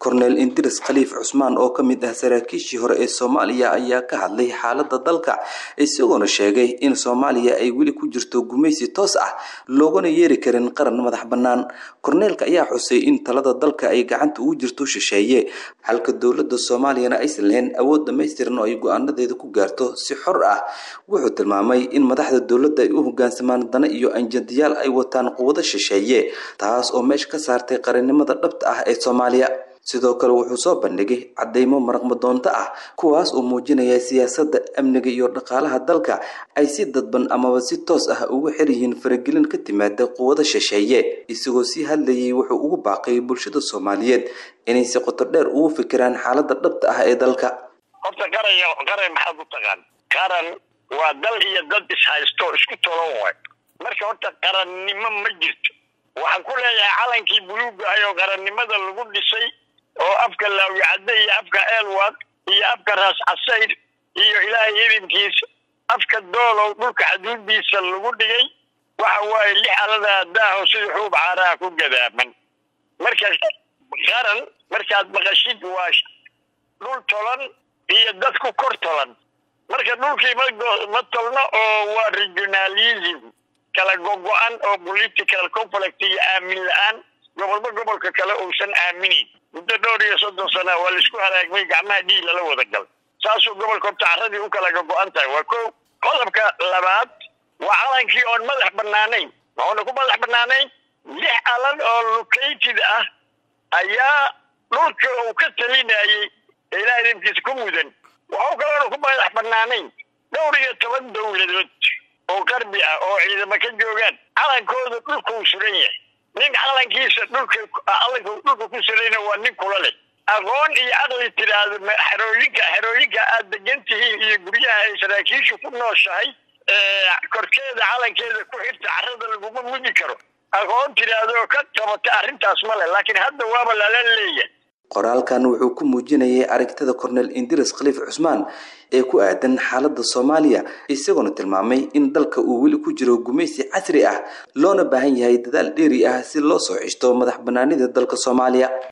korneel indiris khaliif cusmaan oo ka mid ah saraakiishii hore ee soomaaliya ayaa ka hadlay xaaladda dalka isagoona sheegay in soomaaliya ay weli ku jirto gumaysi toos ah loogana yeeri karin qaran madax bannaan korneelka ayaa xusay in talada dalka ay gacanta ugu jirto shisheeye halka dowladda soomaaliyana aysan lahayn awood dhammaystiran oo ay go-aanadeeda ku gaarto si xor ah wuxuu tilmaamay in madaxda dowladda ay u hogaansamaan dana iyo anjadiyaal ay wataan quwado shisheeye taas oo meesha ka saartay qarannimada dhabta ah ee soomaaliya sidoo kale wuxuu soo bandhigay caddeymo maraqmadoonto ah kuwaas oo muujinaya siyaasadda amniga iyo dhaqaalaha dalka ay si dadban amaba si toos ah ugu xir yihiin faragelin ka timaada quwado shisheeye isagoo sii hadlayay wuxuu ugu baaqay bulshada soomaaliyeed inay si qoto dheer ugu fikiraan xaaladda dhabta ah ee dalka horta qaran qaran maxaad u taqaan qaran waa dal iyo dad ishaysto isku tolon waay marka horta qarannimo ma jirto waxaan ku leeyahay calankii buluuga ah oo qarannimada lagu dhisay oo afka laawicadde iyo afka eelwad iyo afka raas casayr iyo ilaahay idinkiisa afka doolow dhulka xaduudiisa lagu dhigay waxa waaye lix aladaa daaho sida xuub caaraha ku gadaaman marka qaran markaad maqashid waa dhul tolan iyo dad ku kor tolan marka dhulkii ma tolno oo waa regionalism kala gogo-an oo political conflict iyo aamin la-aan gobolba gobolka kale uusan aaminin muddo dhowr iyo soddon sana waa laisku halaagmay gacmaha dhiig lala wada gal saasuu gobolka horta carradii u kala gogo-an tahay waa ko qodobka labaad waa calankii oon madax banaanayn maxuuna ku madax banaanayn lix alan oo located ah ayaa dhulka uu ka talinayay ee ilaah idinkiisa ku mudan waxuu kaloona ku madax banaanayn dhowr iyo toban dowladood oo qarbi ah oo ciidamo ka joogaan calankooda dhulkuu suran yahay nin calankiisa dhulka calanka dhulka ku surayna waa nin kula leh aqoon iyo caqli tiraahdo xerooyinka xerooyinka aad degan tihiin iyo guryaha ay saraakiishu ku nooshahay korkeeda calankeeda ku xirta carrada laguma mudi karo aqoon tiraahdo oo ka qabata arrintaas ma leh laakiin hadda waaba lala leeyahay qoraalkan wuxuu ku muujinayay aragtida korneel indiris khaliif cusmaan ee ku aadan xaaladda soomaaliya isagoona tilmaamay in dalka uu weli ku jiro gumaysi casri ah loona baahan yahay dadaal dheeri ah si loo soo cishto madax banaanida dalka soomaaliya